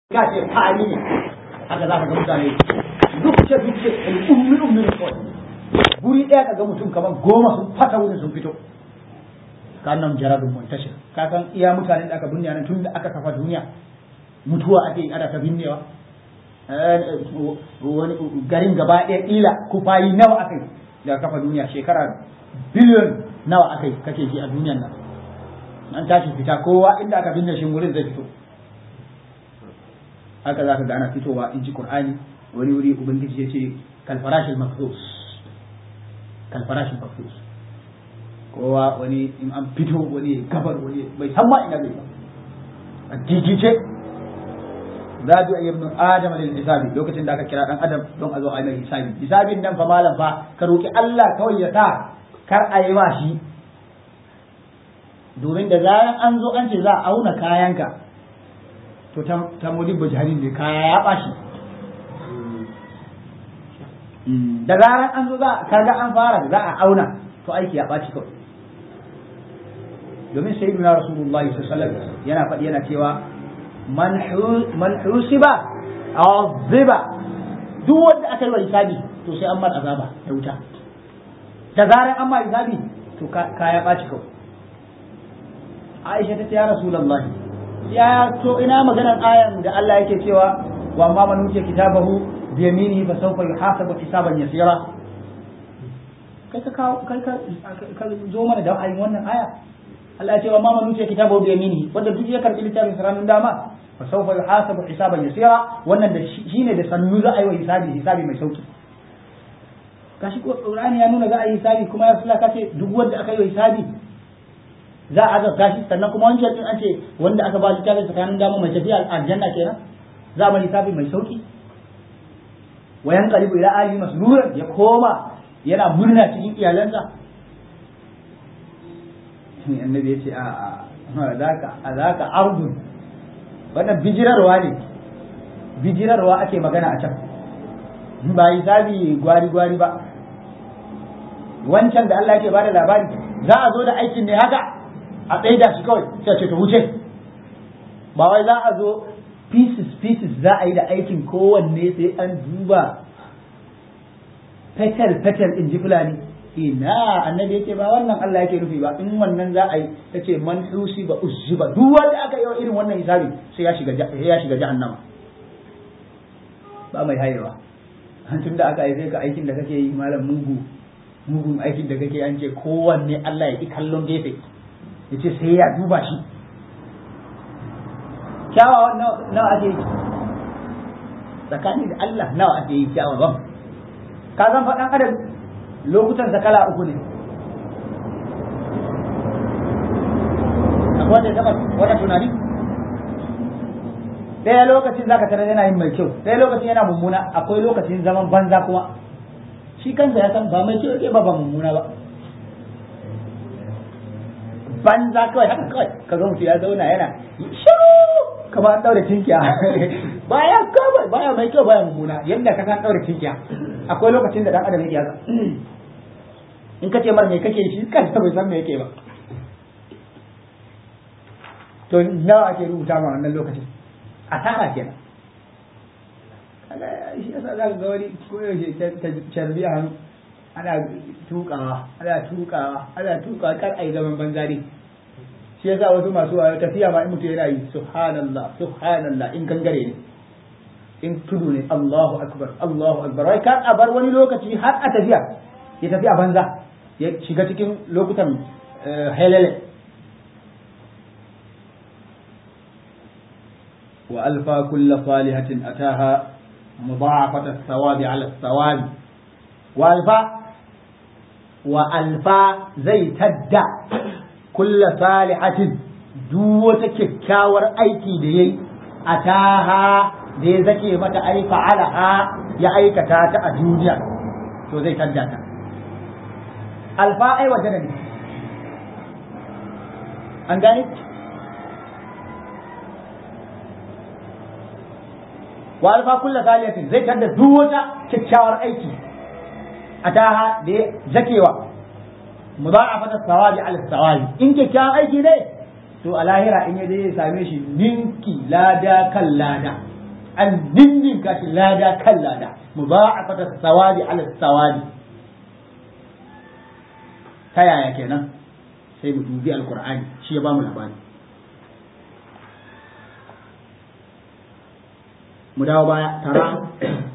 ka ce fari ne haka za ka ga mutane duk ce duk ce ummi ummi ne kawai guri ɗaya ka ga mutum kamar goma sun fata wurin sun fito ka nan jaradun muntashir ka san iya mutanen da aka binne nan tun da aka kafa duniya mutuwa ake yi ana ta binnewa wani garin gaba ɗaya ƙila kufayi nawa aka yi daga kafa duniya shekara biliyon nawa aka yi kake ji a duniyan nan an tashi fita kowa inda aka binne shi wurin zai fito haka za ka ga ana fitowa in ji qur'ani wani wuri ubangiji ya ce kalfarashin mafsus kalfarashin mafsus kowa wani in an fito wani gabar wani bai san ma ina bai ba a gigice za a yi ibn adam lil hisabi lokacin da aka kira dan adam don a zo a yi hisabi hisabin nan fa malam fa ka roki Allah kawai ya sa kar a yi ma shi domin da zaran an zo an ce za a auna kayanka to ta mudibba jahannam ne kaya ya bashi da zaran an zo za kaga an fara za a auna to aiki ya baci kawai domin sayyidina rasulullah sallallahu alaihi wasallam yana faɗi yana cewa man husiba aziba duk wanda aka yi wa hisabi to sai an mar azaba da wuta da zaran an ma hisabi to kaya baci kawai Aisha ta ce ya Rasulullah ya to ina maganar ayan da Allah yake cewa wa amma man utiya kitabahu bi yaminihi fa sawfa yuhasabu hisaban yasira kai ka kawo kai ka ka zo mana da ayin wannan aya Allah ya ce wa amma man utiya kitabahu bi yaminihi wanda duk ya karbi littafin saranin dama fa sawfa yuhasabu hisaban yasira wannan da shine da sannu za a yi wa hisabi hisabi mai sauki kashi ko Qur'ani ya nuna za a yi hisabi kuma ya Rasulullah kace duk wanda aka yi wa hisabi za a azabta shi sannan kuma wancan din an ce wanda aka ba littafin tsakanin dama mai tafiya aljanna kenan za a littafi mai sauki wa yanqalibu ila ali masruran ya koma yana murna cikin iyalansa annabi ya ce a a zaka a zaka ardun wannan bijirarwa ne bijirarwa ake magana a can ba hisabi gwari gwari ba wancan da Allah yake bada labari za a zo da aikin ne haka a tsaida shi kawai sai ce ta wuce ba wai za a zo pieces pieces za a yi da aikin kowanne sai an duba petal petal in ji fulani ina annabi yake ba wannan Allah yake nufi ba in wannan za a yi ta ce man husi ba uzziba duk wanda aka yi irin wannan hisabi sai ya shiga ya shiga jahannama ba mai hayewa tun da aka yi ka aikin da kake yi malam mugu mugun aikin da kake an ce kowanne Allah ya ki kallon gefe ya ce sai ya duba shi kyawawan nawa ake yi tsakani da Allah nawa ake yi kyawawan ka zan faɗan adam lokutan sa kala uku ne akwai wanda ya taɓa wata tunani ɗaya lokacin zaka tarar yana yin mai kyau ɗaya lokacin yana mummuna akwai lokacin zaman banza kuma shi kansa ya san ba mai kyau yake ba ba mummuna ba banza kawai haka kawai ka ga mutum ya zauna yana shiru kamar an daure tinkiya baya kawai baya mai kyau baya mummuna yadda ka san daure tinkiya akwai lokacin da dan adam yake haka in ka ce mar me kake shi kansa bai san me yake ba to nawa ake rubuta ma wannan lokacin asara kenan shi yasa za ka ga wani koyaushe carbi a hannu ana tukawa ana tukawa ana tukawa kar a yi zaman banzari shi yasa wasu masu wayo tafiya ma in mutum yana yi subhanallah subhanallah in gangare ne in tudu ne Allahu akbar Allahu akbar wai kar a bar wani lokaci har a tafiya ya tafi a banza ya shiga cikin lokutan helele wa alfa kulla salihatin ataha مضاعفة الثواب على الثواب والفا والفا زي تدع كل صالحة دوة ككاور أيكي دي أتاها دي زكي متى أي فعلها يا أي كتاتا الدنيا تو زي تدع الفا أي وجنني أنجاني wa alfa kullu saliyatin zai tada duk wata kyakkyawar aiki a taha da zakewa mudha'afata sawabi ala sawabi in kyakkyawan aiki ne to a lahira in yaje ya same shi ninki lada kan lada an ninninka shi lada kan lada mudha'afata sawadi ala sawadi ta yaya kenan sai mu dubi alqur'ani shi ya bamu labari mu dawo baya tara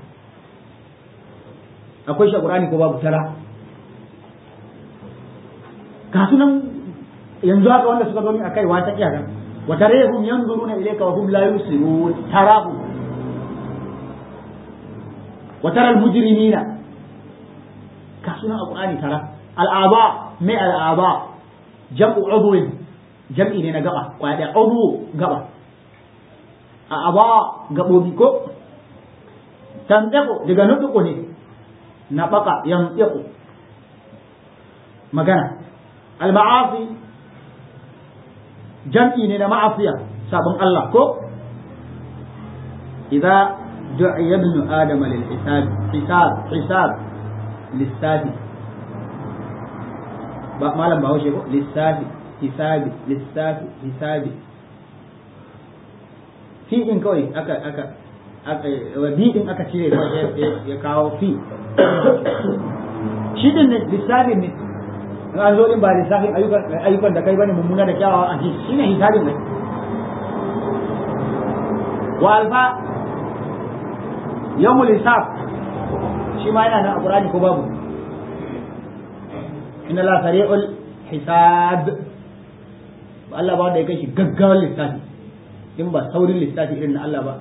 akwai shi qur'ani ko babu tara ga sunan yanzu haka wanda suka zo min akai wata kiyara wa tarayhum yanzuruna ilayka wa hum la yusirun tarahu wa tara al mujrimina ga sunan alqur'ani tara al'aba mai al'aba jam'u udwin jam'i ne na gaba kwaya da udwu gaba a aba gabobi ko tantaku daga nutuku ne na baka yantiku magana al-ma'asi jam'i ne na ma'asiya sabon Allah ko idza du'iya ibn adam lil hisab hisab hisab lissafi ba malam ba haushe ko lissafi hisabi lissafi hisabi fi din kawai aka aka aka bi din aka cire ya kawo fi shi din ne lissafin ne in an zo din ba lissafin ayyukan da kai bane mummuna da kyawawa a shi ne hisabin ne wa alfa yawmul hisab shi ma yana nan a qur'ani ko babu inna la sari'ul hisab ba Allah ba wanda ya kai shi gaggawar lissafi in ba saurin lissafi irin na Allah ba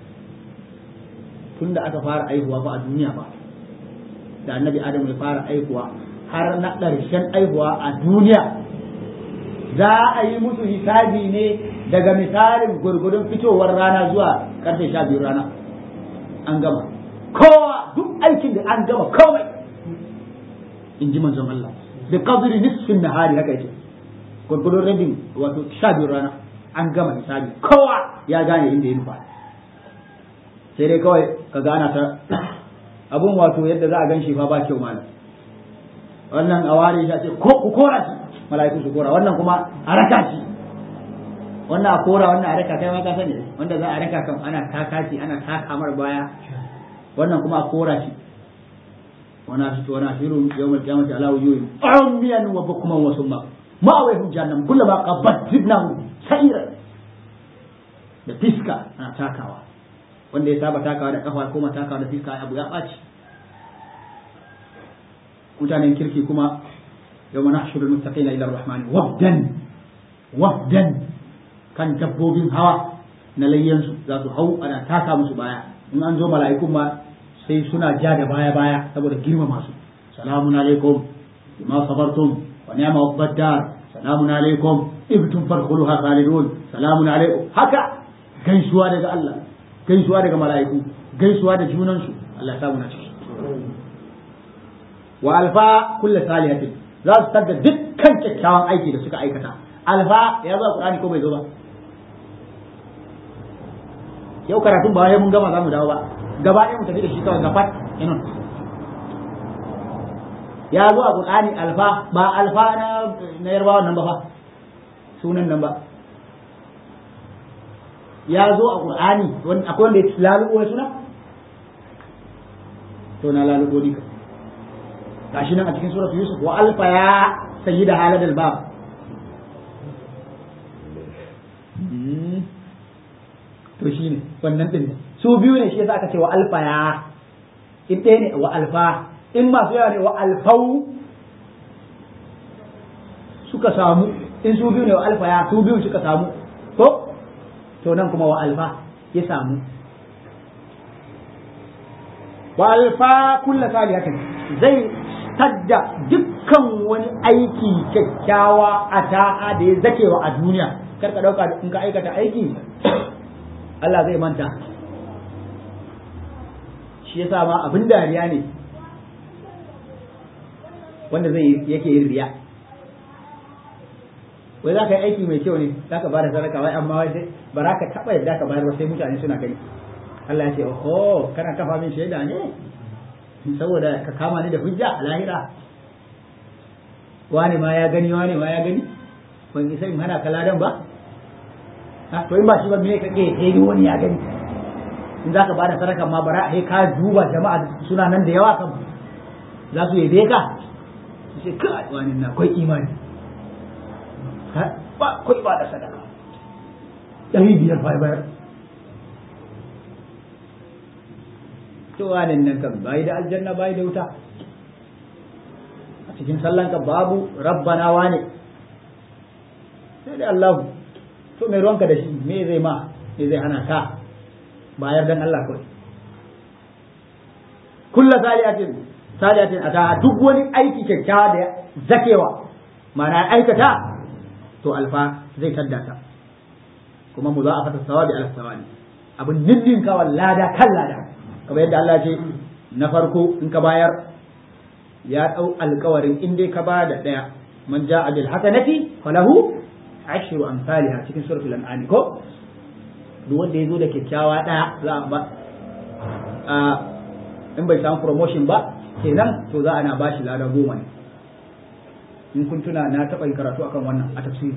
tunda aka fara aihuwa ba a duniya ba da annabi Adam ya fara aihuwa har na ƙarshen aihuwa a duniya za a yi musu hisabi ne daga misalin gurgudun fitowar rana zuwa karfe sha biyu rana an gama kowa duk aikin da an gama komai in ji manzon Allah da qadri nisfin nahari haka yake gurgudun rabin wato sha biyu rana an gama hisabi kowa ya gane inda ya nufa sai dai kawai ka gana ta abun wato yadda za a gan shi fa ba kyau malam wannan a ware shi a ce ko ku kora shi mala'iku su kora wannan kuma a raka shi wannan a kora wannan a raka kai ma ka sani wanda za a raka kan ana taka shi ana taka mar baya wannan kuma a kora shi wana shi wana shiru yawmal qiyamati ala wujuhihim ummiyan wa bukman wa summa ma'awayhum jahannam kullama qabbadnahu sa'ira da fiska ana takawa wanda ya saba takawa da kafa kuma takawa da fiska abu ya ɓaci mutanen kirki kuma yau mana shirin mustaqina ila rahmani wafdan wafdan kan dabbobin hawa na layyansu za su hau ana taka musu baya in an zo mala'ikun ma sai suna ja da baya baya saboda girma masu salamun alaikum bima sabartum wa ni'ma uqbaddar salamun alaikum ibtum fadkhuluha khalidun salamun alaikum haka gaisuwa daga Allah gaisuwa daga mala'iku gaisuwa da junansu Allah ya samu na ciki wa alfa kulla salihatin za su tadda dukkan kyakkyawan aiki da suka aikata alfa ya zo Qur'ani ko bai zo ba yau karatun ba wai mun gama za mu dawo ba gaba ɗaya mu tafi da shi kawai gafat inon ya zo a Qur'ani alfa ba alfa na na yarbawa nan ba fa sunan nan ba ya zo a Qur'ani akwai wanda ya lalubo ya suna to na lalubo dika gashi nan a cikin suratul yusuf wa alfa ya sayyida haladal bab to shine wannan din su biyu ne shi yasa aka ce wa alfa ya in ɗaya ne wa alfa in masu yawa ne wa alfau suka samu in su biyu ne wa alfa ya su biyu suka samu to to nan kuma wa alfa ya samu wa alfa kulla salihatin zai tadda dukkan wani aiki kyakkyawa a ta'a da ya zakewa a duniya kar ka dauka in ka aikata aiki Allah zai manta shi yasa ma abin dariya ne wanda zai yake yin riya wai za ka yi aiki mai kyau ne za ka bada sadaka wai amma wai sai ba za ka taɓa yadda ka bayar ba sai mutane suna gani Allah ya ce oho kana kafa min shaida ne saboda ka kama ni da hujja a lahira wani ma ya gani wani ma ya gani ban isa in hana kaladan ba to in ba shi ba me ka ke sai wani ya gani in za ka bada sadaka ma bara sai ka duba jama'a suna nan da yawa kan za su yabe ka su ce kai wani na akwai imani ba akwai ba da sadaka ɗari biyar fa bayar to wani nan kan bai da aljanna bai da wuta a cikin sallan ka babu rabbana wane sai da Allah to mai ruwanka da shi me zai ma me zai hana ka bayar dan Allah kawai kullu salihatin salihatin ata duk wani aiki kyakkyawa da zakewa mana aikata to alfa zai tadda ta kuma mu za a fata sawabi ala sawabi abin ninnin kawai lada kan lada kamar yadda Allah ce na farko in ka bayar ya dau alkawarin in dai ka ba da daya man ja'a bil hasanati falahu ashru amsalha cikin suratul an'am ko duk wanda ya zo da kyakkyawa ɗaya za a ba in bai samu promotion ba kenan to za a na bashi lada goma ne in kun tuna na taɓa yin karatu akan wannan a tafsiri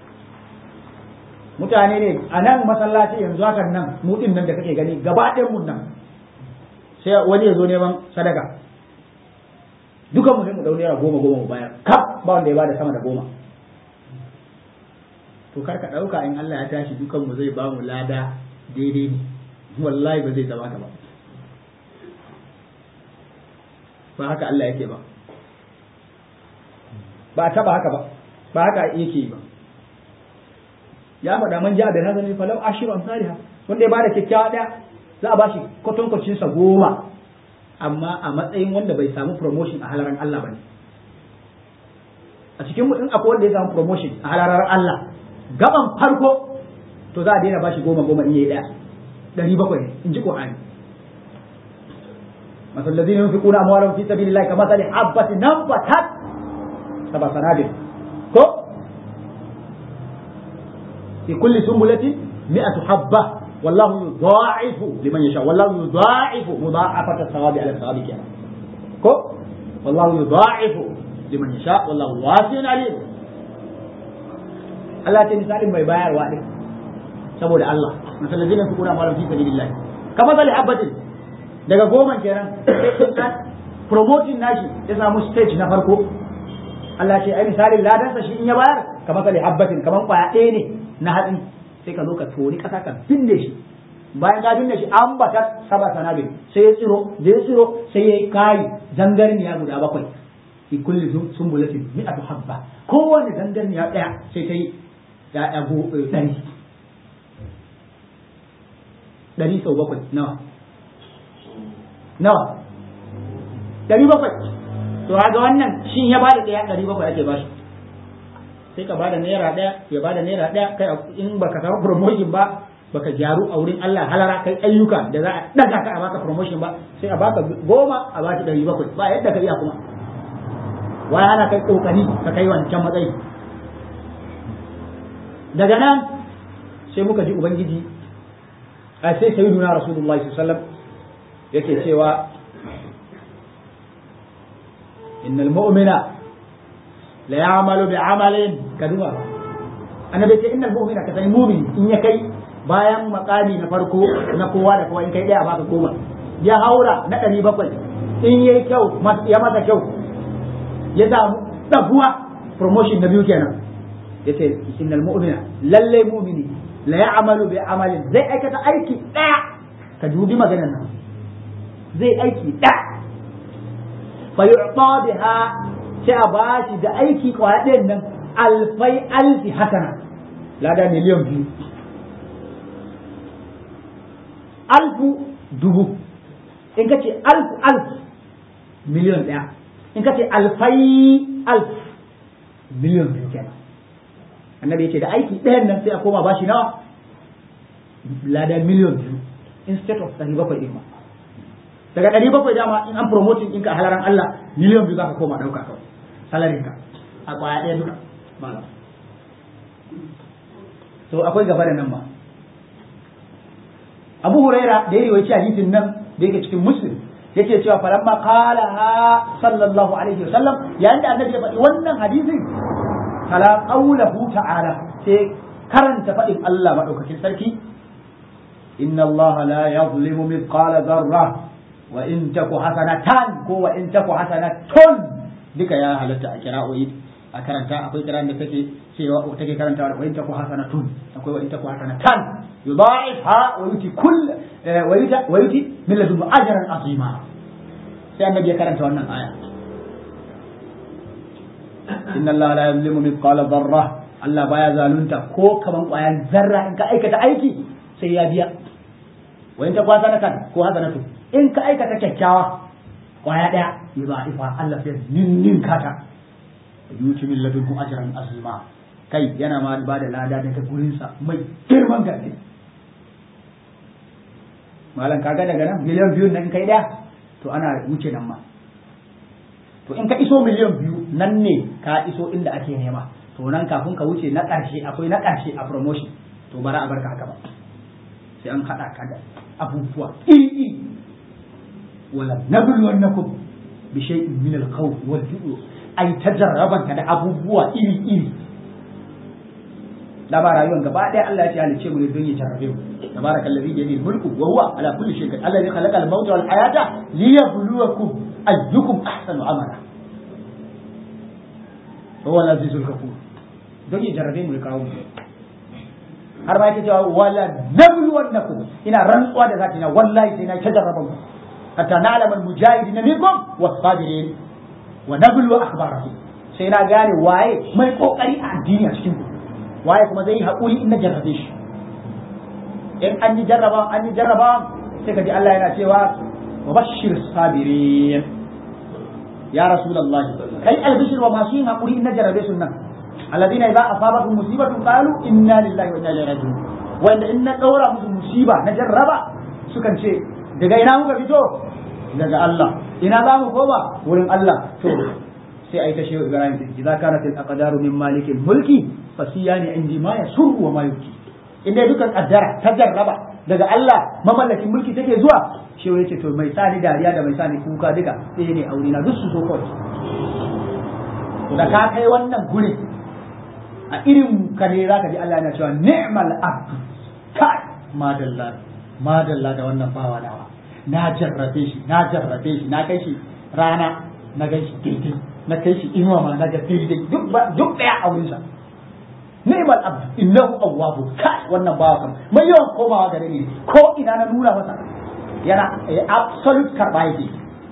mutane ne a nan masallaci yanzu hakan nan mu din nan da kake gani gaba ɗayan mun nan sai wani ya zo neman sadaka dukan mu ne mu dau naira goma goma mu bayar kaf ba wanda ya bada sama da goma to kar ka ɗauka in Allah ya tashi dukan mu zai ba mu lada daidai ne wallahi ba zai zama ka ba ba haka Allah yake ba ba taba haka ba ba haka yake ba ya faɗa man ja da nazari falau ashiru amsaliha wanda ya bada kyakkyawa ɗaya za a bashi kwatankwacin sa goma amma a matsayin wanda bai samu promotion a halaran Allah bane a cikin mu in akwai wanda ya samu promotion a halaran Allah gaban farko to za a daina bashi goma goma in yayi daya ɗari bakwai in ji Qur'ani masal ladina yunfiquna amwalahum fi sabilillahi kamathali habatin nabatat sab'a sanabil ko fi kulli sumbulatin mi'atu habba wallahu yudha'ifu liman yasha wallahu yudha'ifu mudha'afata thawabi ala thawabi kenan ko wallahu yudha'ifu liman yasha wallahu wasi'un alim Allah ce misalin mai bayarwa din saboda Allah misalin zai fi kuna malam fi sabilillah kamar zali habbatin daga goma kenan promoting nashi ya samu stage na farko Allah ce ai misalin ladansa shi in ya bayar kamar zali habbatin kamar kwaya ɗaya ne na hatsi sai ka zo ka tori ƙasa ka binne shi bayan ka binne shi an bata saba sanabi sai ya tsiro da ya tsiro sai ya kai zangarniya guda bakwai fi kulli sumbulatin mi'atu habba kowane zangarniya ɗaya sai ta yi ya'ya ɗari ɗari sau bakwai nawa nawa ɗari bakwai to ga wannan shi ya bada ɗaya ɗari bakwai ake bashi sai ka bada naira ɗaya ya bada naira ɗaya kai in baka samu promotion ba baka gyaru a wurin Allah halara kai ayyuka da za a ɗaga ka a baka promotion ba sai a baka goma a baki ɗari bakwai ba yadda ka iya kuma wai ana kai kokari ka kai wancan matsayi daga nan sai muka ji ubangiji a sai sayyiduna rasulullahi sallallahu alaihi wasallam yake cewa innal mu'mina la ya'malu bi amalin kaduwa annabi ce innal mu'mina ka sani mu'min in ya kai bayan makami na farko na kowa da kowa in kai daya baka goma ya haura na ɗari bakwai in yayi kyau ya masa kyau ya samu dafuwa promotion na biyu kenan yace innal mu'mina lalle mu'mini la ya'malu bi amalin zai aikata aiki daya ka dubi maganar nan zai aiki daya fa yu'ta biha sai a bashi da aiki kwaya ɗayan nan alfai alfi hasana lada miliyan biyu alfu dubu in ka ce alfu alfu miliyan ɗaya in ka ce alfai alf miliyan biyu kenan annabi yace da aiki ɗayan nan sai a koma bashi nawa lada miliyan biyu instead of ɗari bakwai ɗin ma daga ɗari bakwai dama in an promoting ɗinka a halaran Allah miliyan biyu za ka koma ɗauka kawai salarin ka a ƙwaya ɗaya duka malam so akwai gaba da nan ma Abu Huraira da ya riwaci hadisin nan da yake cikin Muslim yake cewa falamma qala sallallahu alaihi wasallam yayin da annabi ya faɗi wannan hadisin kala qawluhu ta'ala sai karanta faɗin Allah madaukakin sarki inna Allah la yadhlimu mithqala dharra wa in taku hasanatan ko wa in taku hasanatun duka ya halatta a kira'o'i a karanta akwai kiran da take cewa take karanta wa in taku hasanatun akwai wa in taku hasanatan yudha'ifha wa yuti kull wa yuti wa yuti min ladunhu ajran azima sai annabi ya karanta wannan aya inna Allah la yuzlimu mithqala dharra Allah baya zalunta ko kaman kwayan zarra in ka aikata aiki sai ya biya wa in ta kwasa na kan ko hasanatu in ka aikata kyakkyawa kwaya daya ya ba ifa Allah sai ninnin kata yuti min ladunkum ajran azima kai yana ma ba da lada daga gurin sa mai girman gaske malam kaga daga nan miliyan biyu nan kai daya to ana wuce nan ma to in ka iso miliyan biyu nan ne ka iso inda ake nema to nan kafin ka wuce na ƙarshe akwai na ƙarshe a promotion to bara a barka haka ba sai an haɗa ka da abubuwa iri iri wala nabluwannakum bi shay'in min al-khawf wal ju' ai tajarraban ka da abubuwa iri iri da ba rayuwar gaba ɗaya Allah ya ce halice mu ne don ya jarrabe mu tabaraka allazi bi yadihi mulku wa huwa ala kulli shay'in allazi khalaqa al-mauta wal hayata liyabluwakum ayyukum ahsanu amala huwa al-azizul ghafur don ya jarrabe mu ya kawo mu har ma yake cewa wala nabluwannakum ina rantsuwa da zaki na wallahi sai na ta jarraba ku hatta na'lamu al-mujahidin minkum was-sabirin wa nablu akhbarahum sai na gane waye mai kokari a addini a cikin ku waye kuma zai yi haƙuri in na jarrabe shi in an yi jarraba an yi jarraba sai ka ji Allah yana cewa wa bashir sabirin ya rasulullah kai albishir wa masu yin haƙuri in na jarrabe su nan alladina idza asabatuhum musibatun qalu inna lillahi wa inna ilaihi raji'un wanda in na daura musu musiba na jarraba sukan ce daga ina muka fito daga Allah ina za mu koma wurin Allah to sai ai ta shehu Ibrahim idza kanat al aqdaru min malikil mulki fasiyani indi ma yasurru wa ma yuki inda dukan kaddara ta jarraba daga Allah mamallakin mulki take zuwa shehu yace to mai sani dariya da mai sani kuka duka sai ne aure na duk su so kawai to da ka kai wannan guri a irin ka ne zaka ji Allah yana cewa ni'mal abd kai madalla madalla da wannan bawa nawa na jarrabe shi na jarrabe shi na kai shi rana na gan shi daidai na kai shi inuwa ma na ga daidai duk duk daya a wurinsa ni'mal abd innahu awwabu kai wannan bawa kam mai yawan komawa gare ni ko ina na nuna masa yana absolute karba yake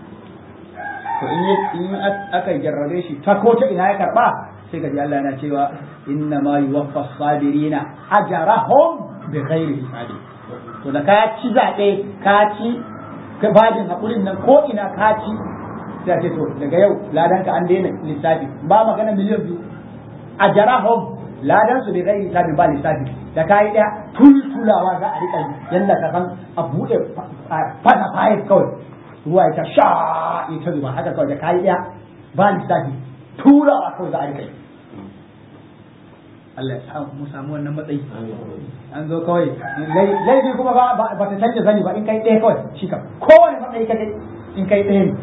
to in in aka jarrabe shi ta ko ta ina ya karba sai gaji Allah yana cewa inna ma yuwaffa sabirina ajrahum bi ghairi hisabi to da ka ci zabe ka ci bajin hakurin nan ko ina ka ci sai ce to daga yau ladan ka an daina lissafi ba magana miliyan biyu ajrahum ladan su bi ghairi hisabi ba lissafi da kai da tultulawa za a rika yanda ka san a bude fata fayil kawai ruwa ya ta sha ita zuba haka kawai da kai da ba lissafi turawa kawai za a rika yi Allah ya samu mu samu wannan matsayi an zo kawai laifi kuma ba ba ta canja zani ba in kai ɗaya kawai shi kam kowane matsayi ka kai in kai ɗaya ne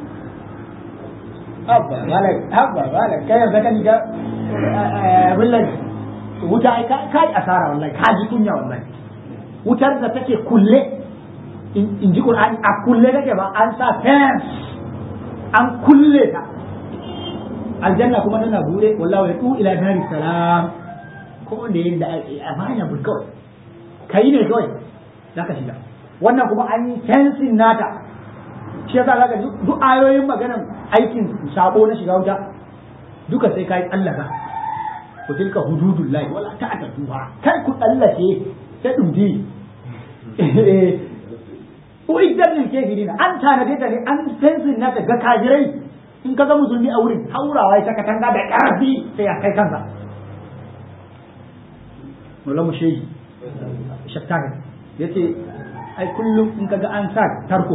habba malai habba malai kai yanzu kan ga wallahi wuta ai kai asara wallahi ka ji kunya wallahi wutar da take kulle in ji Qur'ani a kulle take ba an sa fence an kulle ta aljanna kuma tana bude wallahi ya tu ila dari salam ko da yanda a baya bul kawai kai ne kawai zaka shiga wannan kuma an yi tensin nata shi yasa zaka duk ayoyin maganan aikin sabo na shiga wuta duka sai kai Allah ka ku tilka hududullahi wala ta'tatuha kai ku tsallace ta dumbi Uiddan lil kafirin an tanade ta ne an tensin nata ga kafirai in ka ga musulmi a wurin haurawa ya saka tanga da ƙarfi sai ya kai kansa Mola mu shehi shakkari ya ce ai kullum in ka ga an sa tarko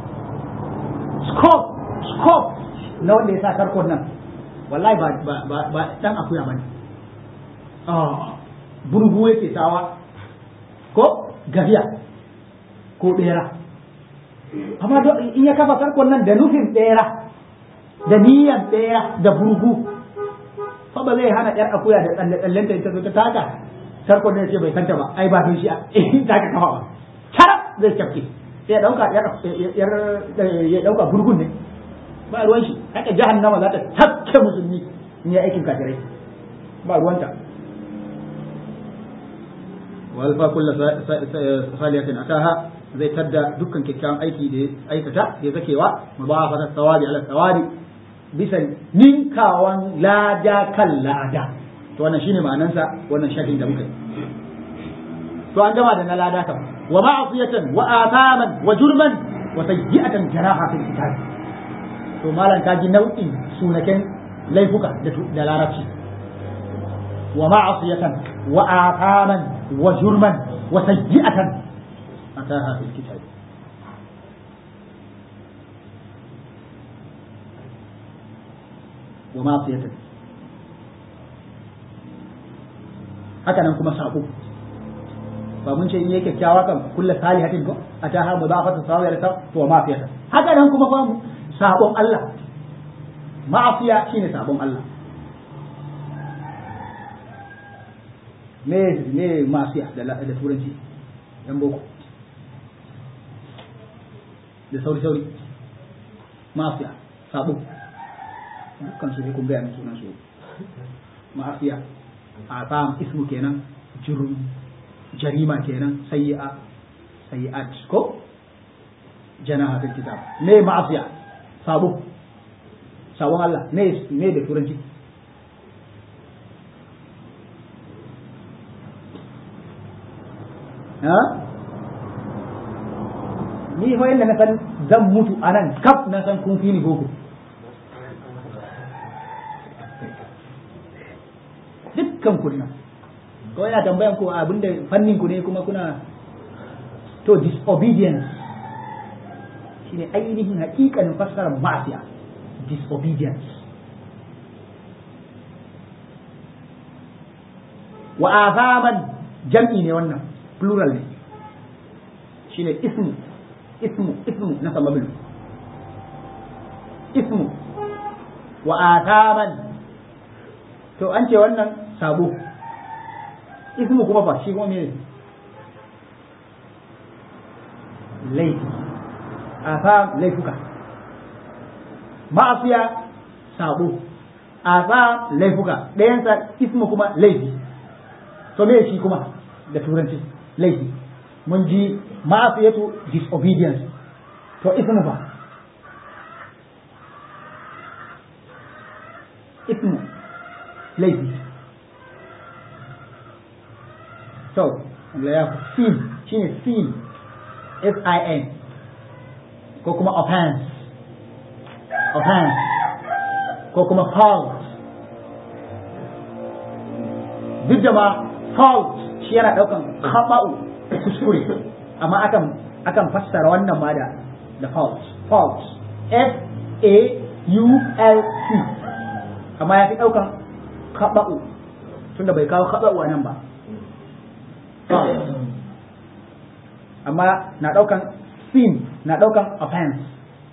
scope scope na wanda ya sa tarkon nan wallahi ba ba ba, ba dan akuya bane ah burgu yake sawa ko gafiya ko bera amma in ya kafa tarkon nan da nufin bera da niyyar ɗaya da burgu fa ba zai hana ƴar akuya da tsalle tsallen ta ta ta taka tarkon da ce bai kanta ba ai ba don shi in ta ka kafa ba zai cafke sai ya dauka ya dauka gurgun ne ba ruwan shi haka jahannama za ta tafke musulmi in ya aikin kafirai ba ruwanta walfa kullu salihatin ataha zai tadda dukkan kyakkyawan aiki da aikata ya zakewa mudafata sawabi ala sawabi bisa ninkawan lada kan lada to wannan shine ma'anansa wannan shafin da muka yi to an gama da na lada kam wa ma'asiyatan wa athaman wa jurman wa sayyi'atan jaraha fil kitab to malan kaji nau'in sunaken laifuka da larabci wa ma'asiyatan wa athaman wa jurman wa sayyi'atan ataha fil kitab wa ma'asiyatan haka nan kuma sabo ba mun ce in yake kyakkyawa kan kullu salihatin ko ataha mudafatu sawiyar ta to ma'asiyatan haka nan kuma fa sabon Allah ma'afiya shine sabon Allah me me ma'asiya da da turanci yan boko da sauri sauri ma'asiya sabo dukkan su ne kun gaya min sunan su ma'asiya asam ismu kenan jurm jarima kenan sayyi'a sayyi'at ko janaha fil kitab me ma'asiya sabo sabon Allah me me da turanci ha ni fa inda na san zan mutu anan kaf na san kun fi ni boko dukkan ku nan ko yana tambayan ku abinda fannin ku ne kuma kuna to disobedience shine ainihin hakikanin fassarar ma'asiya disobedience wa azaman jam'i ne wannan plural ne shine ismu ismu ismu na sababin ismu wa azaman to an ce wannan sabo ismu kuma fa shi kuma me laifi azam laifuka ma'asiya sabo azam laifuka ɗayansa ismu kuma laifi to me shi kuma da turanci laifi mun ji ma'asiyatu disobedience to ismu fa ismu laifi so Allah ya sin shine sin S-I-N ko kuma offense offense ko kuma fault duk da ma fault shi yana daukan khaba'u kuskure amma akan akan fassara wannan ma da da fault fault F A U L T amma ya fi daukan khaba'u tunda bai kawo khaba'u a nan ba amma na daukan sin na daukan offense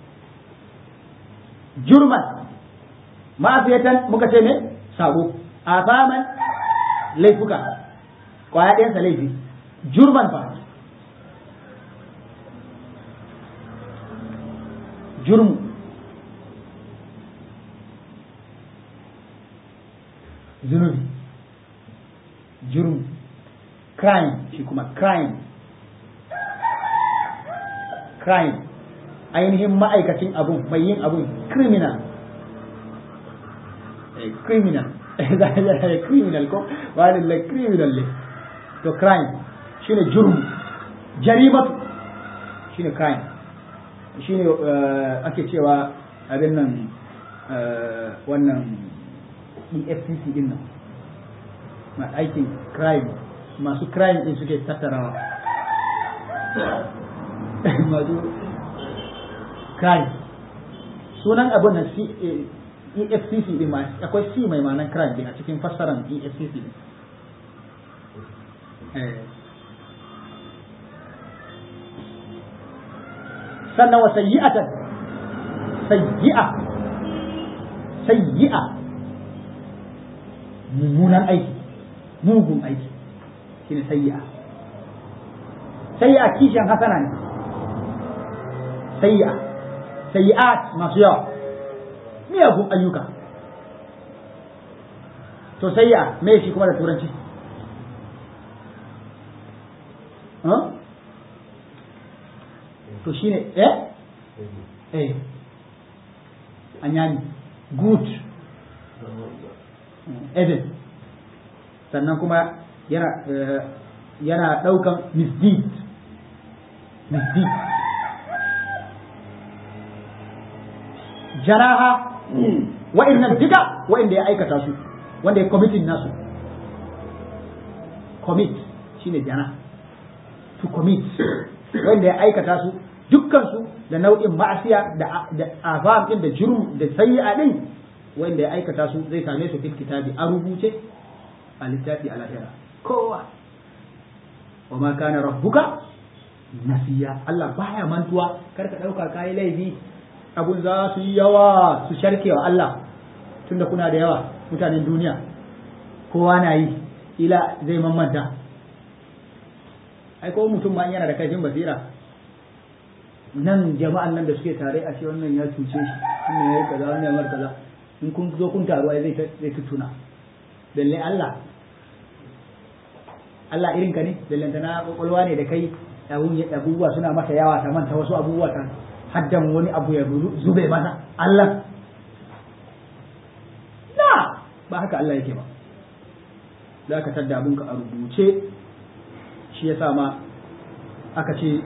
jurman ma'afiyatan muka ce ne sabo afaman laifuka kwaya ɗayansa laifi jurman fa jurmu zunubi jurmu crime shi kuma crime crime ainihin ma'aikacin abun mai yin abun criminal criminal criminal ko wani la criminal ne to crime shine jurmu jarimatu shine crime shine ake cewa abin nan wannan EFCC din nan ma aikin crime masu crime din suke tattarawa masu crime sunan abin nan EFCC din ma akwai C mai ma'anar crime din a cikin fassaran EFCC din sannan wa sayyi'atan sayyi'a sayyi'a mummunan aiki mugun aiki shine sayyi'a sayyi'a kishin hasana ne sayya sayyi'at masu yawa miyagun ayyuka to sayya me shi kuma da turanci to shine eh eh anyani good evil sannan kuma yana yana daukan misdeed misdeed jaraha wa'annan duka wa'anda ya aikata su wanda ya committing nasu commit shine jana to commit wanda ya aikata su dukkan su da nau'in ma'asiya da da azam din da jurum da sayyi'a din wanda ya aikata su zai same su fil kitabi a rubuce a littafi a lahira kowa wa ma kana rabbuka nasiya Allah baya mantuwa kar ka dauka kai laifi abun za su yi yawa su sharke wa Allah tunda kuna da yawa mutanen duniya kowa na yi ila zai mamanta ai ko mutum ma yana da kaifin basira nan jama'an nan da suke tare a ce wannan ya cuce shi wannan ya yi kaza wannan ya mar kaza in kun zo kun taru ai zai zai tuna balle Allah Allah irin ka ne ballantana kwakwalwa ne da kai abubuwa suna masa yawa ta manta wasu abubuwa ta haddan wani abu ya zube masa Allah na ba haka Allah yake ba za ka tadda abinka a rubuce shi ya sa ma aka ce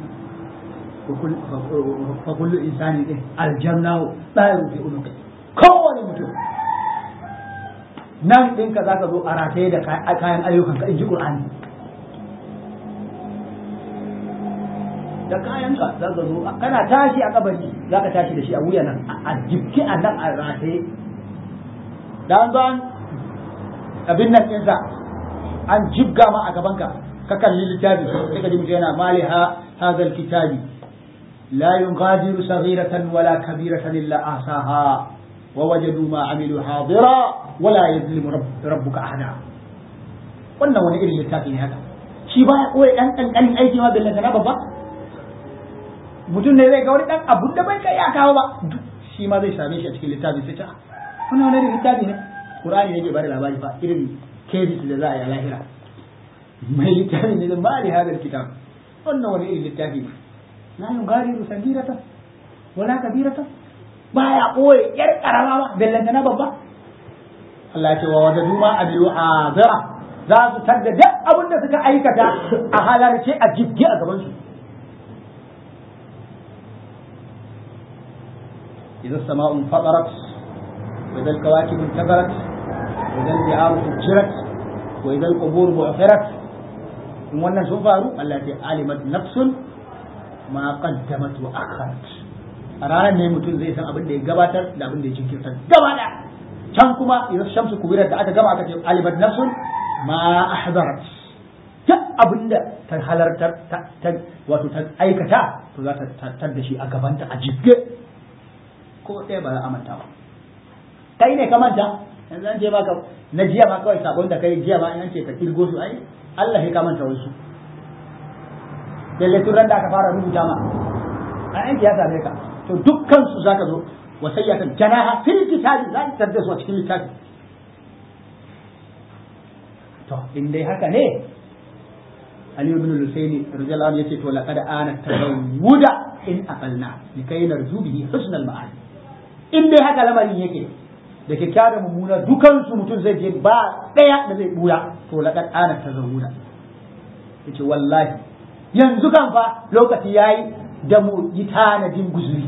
fa kullu insani din aljanna tsayin fi unuki kowane mutum nan ɗinka za ka zo a rataye da kayan ayyukanka in ji ƙur'ani da kayanka za ka zo kana tashi a kabari za ka tashi da shi a wuya nan a jibki a nan a rataye da an zo an abin nan ɗinsa an jibga ma a gabanka ka kalli littafi sai ka ji mutum yana mali ha hadal kitabi la yughadiru saghiratan wala kabiratan illa ahsaha wa wajadu ma amilu hadira wala yuzlimu rabbuka ahada wannan wani irin littafi ne haka shi baya koyi dan kankanin aiki ma billanta na babba mutum ne zai ga wani dan abun da bai kai ya kawo ba shi ma zai same shi a cikin littafi sai ta wannan wani irin littafi ne qur'ani ne ke bada labari fa irin kebis da za a yi a lahira mai littafi ne da ba da hadar kitab wannan wani irin littafi ne la yugadiru sagiratan wala kabiratan baya koyi yar karama ba bellanta na babba Allah ya ce wa wajadu ma abiyu azara za su tadda duk abin da suka aikata a halarce a jibge a gaban su إذا السماء انفطرت وإذا الكواكب انتثرت وإذا البحار فجرت وإذا القبور بعثرت in wannan sun faru Allah ya alimat nafsun ma qaddamat wa akharat a ranar ne mutum zai san abin da ya gabatar da abin da ya jinkirta gaba da can kuma idan shamsu kubirar da aka gama aka ce alimat nafsun ma ahdarat duk abin da ta halartar ta wato ta aikata to za ta tattar da shi a gabanta a jibge ko ɗaya ba za a manta ba kai ne ka manta yanzu an ce maka na jiya ma kawai sabon da kai jiya ma in ce ka kirgo su ai Allah ya ka manta wasu lalle tun ran da aka fara rubuta ma an aiki ya same ka to dukkan su zaka zo wa sayyatan janaha fil kitabi za ka tarda su a cikin littafi to in dai haka ne Ali ibn al-Husaini radiyallahu anhu yace to laqad ana tazawuda in aqalna likai narju bihi husnal ma'ad in dai haka lamarin yake da kyakkyawa da mummuna dukansu mutum zai je ba ɗaya da zai buya to laqad ana tazawuda yace wallahi yanzu kan fa lokaci yayi da mu yi tanadin guzuri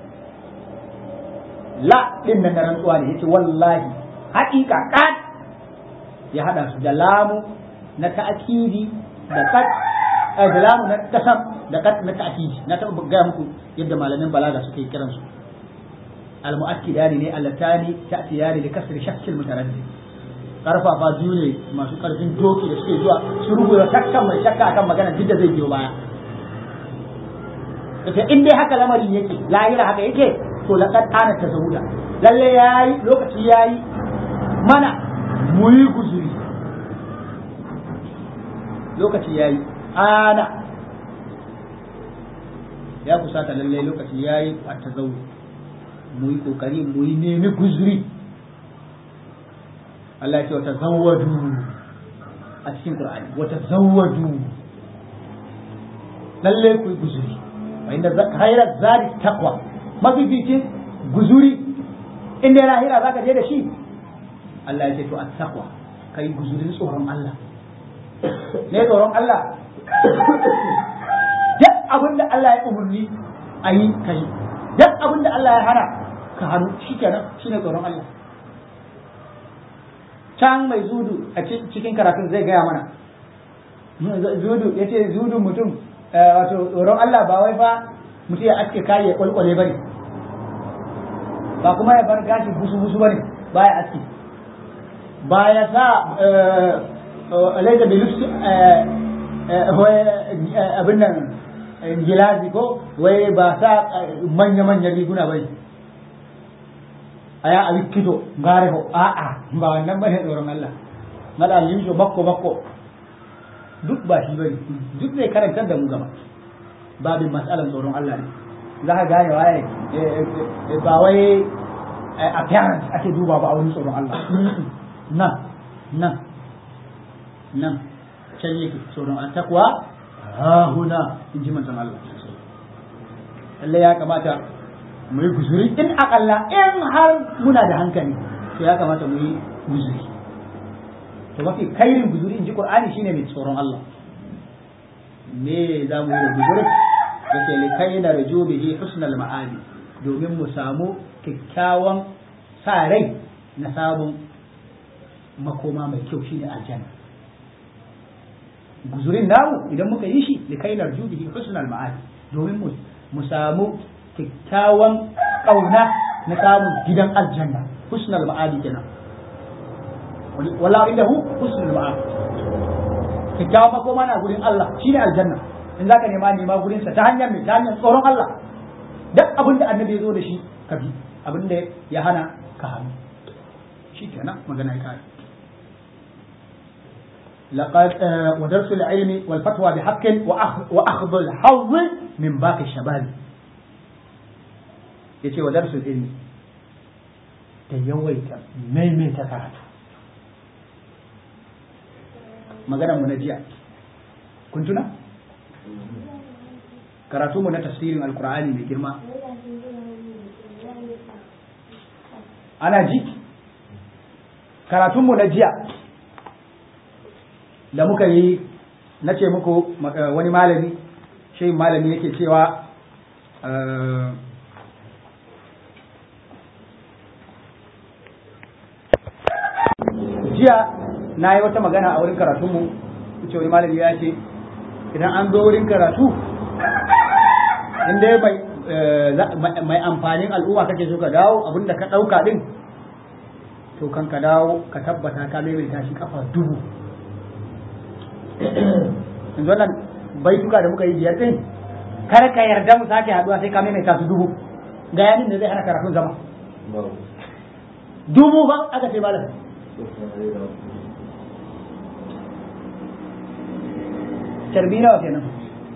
la din nan da rantsuwa ne yace wallahi haƙiƙa kad ya hada su da lamu na ta'kidi da kad da lamu na kasam da kad na ta'kidi na taɓa ga muku yadda malamin balaga suke kiransu المؤكدان ne allatani ta'tiyani li kasri shakk al-mutaraddid karfafa biyu ne masu karfin doki da suke zuwa su rubuta shakkan mai shakka akan magana duk da zai biyo baya kace in dai haka lamarin yake lahira haka yake to laqad ana tazawuda lalle yayi lokaci yayi mana mu yi guzuri lokaci yayi ana ya kusata lalle lokaci yayi a tazawu mu yi kokari mu yi nemi guzuri Allah ya ce wata zawwadu a cikin Qur'ani wata zawwadu lalle ku yi guzuri wa inda khairat zari taqwa mafificin guzuri inda ya lahira zaka je da shi Allah ya ce to at-taqwa kai guzurin tsoron Allah ne tsoron Allah duk abin da Allah ya umarni a yi kai duk abin da Allah ya hana ka hannu shikenan shine tsoron Allah can mai zudu a cikin karatun zai gaya mana zudu ya ce zudu mutum wato tsoron Allah ba wai fa mutum ya aske kayi ya kwalkwale bane ba kuma ya bar gashi busu busu bane ba ya aske ba ya sa laisa da lufsi abin nan gilazi ko wai ba sa manya-manyan riguna bai a ya abi kito gare ko a'a ba wannan bane tsoron Allah mala limsho bakko bakko duk ba shi bane duk zai karantar da mu gaba babin matsalan tsoron Allah ne za ka gane waye ba wai appearance ake duba ba a wurin tsoron Allah nan nan nan can yake tsoron an takwa ha huna in ji manzon Allah Allah ya kamata mu yi guzuri in akalla in har muna da hankali to ya kamata mu yi guzuri to mafi kairin guzuri in ji Qur'ani shine mai tsoron Allah me za mu yi guzuri da ke likai na rajo bihi husnal ma'adi domin mu samu kyakkyawan sa rai na sabon makoma mai kyau shine aljanna guzurin namu idan muka yi shi da kai narju bihi husnal ma'ad domin mu mu samu kyakkyawan kauna na samun gidan aljanna husnal ma'ad kenan wala indahu husnul ma'ad kyakkyawan makoma na gurin Allah shine aljanna in zaka nema nema gurin sa ta hanyar mai ta hanyar tsoron Allah duk abin da annabi ya zo da shi ka bi abin da ya hana ka hannu shi kenan magana ya kare لقد ودرس العلم والفتوى بحق وأخذ الحظ من باقي الشباب yace wa darsul ilmi da yawaita maimaita karatu maganar mu na jiya kun tuna karatu mu na tafsirin alkur'ani mai girma ana ji karatun mu na jiya da muka yi na ce muku wani malami shi malami yake cewa jiya na yi wata magana a wurin karatunmu ce wani malami ya ce idan an zo wurin karatu inda mai amfanin al'umma kake so ka dawo abinda ka ɗauka ɗin to kan ka dawo ka tabbata ka maimaita shi kafa dubu yanzu wannan baituka da muka yi biyar din kar ka yarda mu sake haduwa sai ka maimaita su dubu ga yanin da zai hana karatun zama dubu ba aka ce malam carbi nawa kenan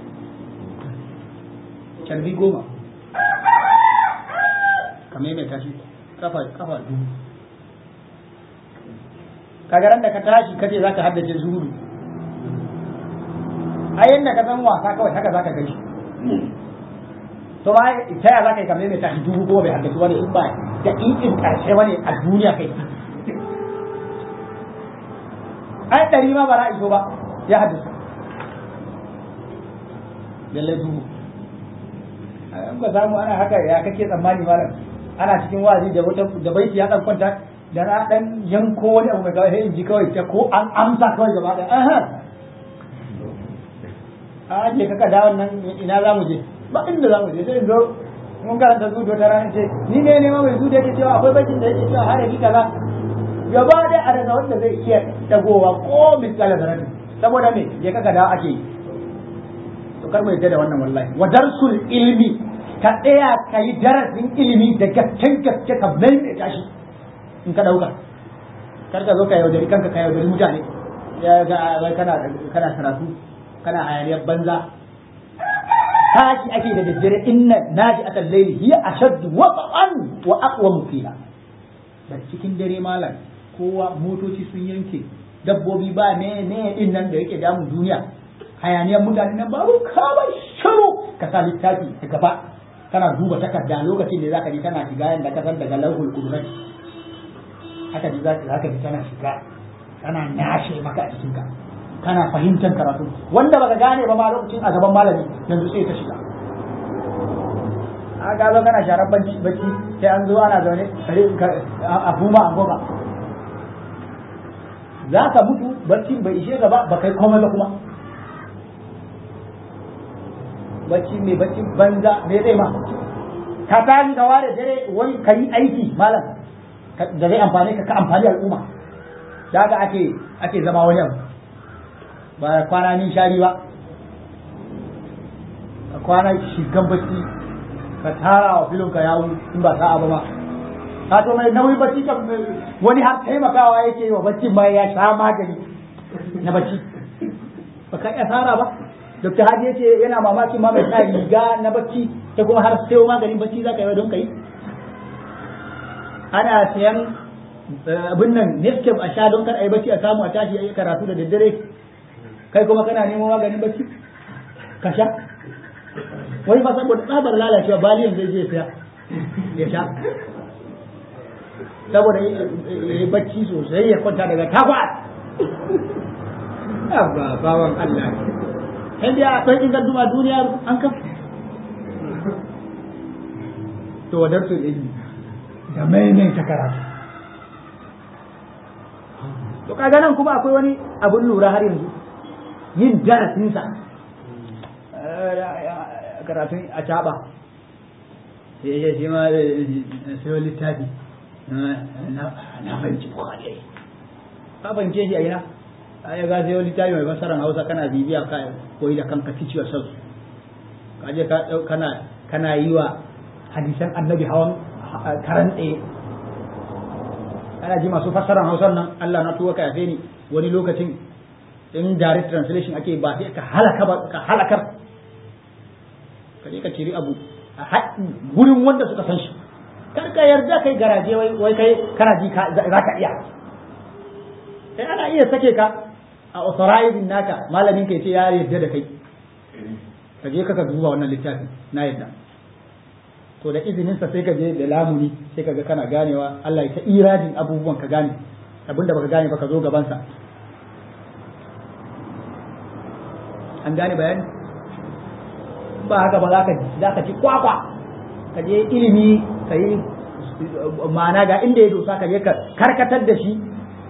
carbi goma ka maimaita shi kafa kafa dubu kagaran da ka tashi kace zaka haddace zuhudu a yadda ka san wasa kawai haka zaka gani to ba ta ya zaka yi kamar mai tashi dubu goma bai haddace wani in ba da in karshe wani a duniya kai ai ɗari ma ba za iso ba ya haddace lallai dubu in ka samu ana haka ya kake tsammani malam ana cikin wazi da wata da baiti ya dan kwanta da na dan yanko wani abu mai kawai sai in ji kawai ta ko an amsa kawai gaba da aha a je kaka da wannan ina za mu je ba inda za mu je sai zo mun karanta zuwa ta ranar ce ni ne ne ma mai zuwa yake cewa akwai bakin da yake cewa harafi kaza gaba da a rasa wanda zai iya dagowa ko misali zarati saboda me je kaka da ake yi to kar mu yadda da wannan wallahi wa darsul ilmi ka tsaya ka yi darasin ilimi da gaccen gaske ka maimaita shi in ka dauka kar ka zo ka yaudari kanka ka yaudari mutane ya ga kana kana karatu kana hayaniyar banza tashi ake da daddare inna naji akan laili hiya ashaddu wata'an wa aqwa qila da cikin dare malam kowa motoci sun yanke dabbobi ba ne ne din nan da yake damun duniya hayaniyar mutane nan babu kawai shiru ka sa littafi a gaba kana duba takarda lokacin da zaka ji kana shiga yanda ka san daga lauhul qudrat haka ji zaka ji kana shiga kana nashe maka a cikin ka kana fahimtar karatu wanda baka gane ba ma lokacin a gaban malami yanzu sai ka shiga a ga zo kana sharar bacci bacci sai an zo ana zaune a buma a goma za ka mutu bacci bai ishe gaba ba kai komai ba kuma bacci mai bacci banza me zai ma ka tashi ka ware dare wani ka yi aiki malam da zai amfani ka ka amfani al'umma da haka ake ake zama wani abu ba kwana ni shari ba ka kwana shigan bacci ka tara wa filin ka yawo in ba sa'a ba ma ka to mai nauyi bacci kan wani har taimakawa yake wa bacci ma ya sha magani na bacci ba ka iya tsara ba Dr. Hadi ya ce yana mamakin ma mai sa riga na bacci ta kuma har sayo maganin bacci za ka yi don ka yi ana sayan abin nan Nescafe a sha don kar a yi bacci a samu a tashi a yi karatu da daddare kai kuma kana neman maganin bacci ka sha wani fa saboda tsabar lalacewa baliyan zai je saya ya sha saboda ya yi bacci sosai ya kwanta daga takwas ba bawan Allah sai dai akwai ingar duma duniya an kan to wadar su ilmi da maimaita karatu to kaga nan kuma akwai wani abun lura har yanzu yin darasinsa karatun a caɓa sai ya shi ma sai wani littafi na fahimci bukhari ka fahimce shi a ina ya ga sai wani littafi mai fasaran hausa kana bibiya ka koyi da kanka teach yourself ka je kana kana yi wa hadisan annabi hawan karan tsaye ana ji masu fassaran hausan nan Allah na tuwa ka yafe ni wani lokacin in direct translation ake ba sai ka halaka ba ka halakar ka je ka ciri abu a gurin wanda suka san shi kar ka yarda kai garaje wai wai kai kana ji za ka iya sai ana iya sake ka a authorizing naka malamin kai ce ya yarda da kai ka je ka duba wannan littafin na yarda to da izininsa sai ka je da lamuni sai ka ga kana ganewa Allah ya ta iradin abubuwan ka gane abinda baka gane ba ka zo gabansa an gane bayani ba haka ba za ka za ka ci kwakwa ka je ilimi ka yi ma'ana ga inda ya dosa ka je ka karkatar da shi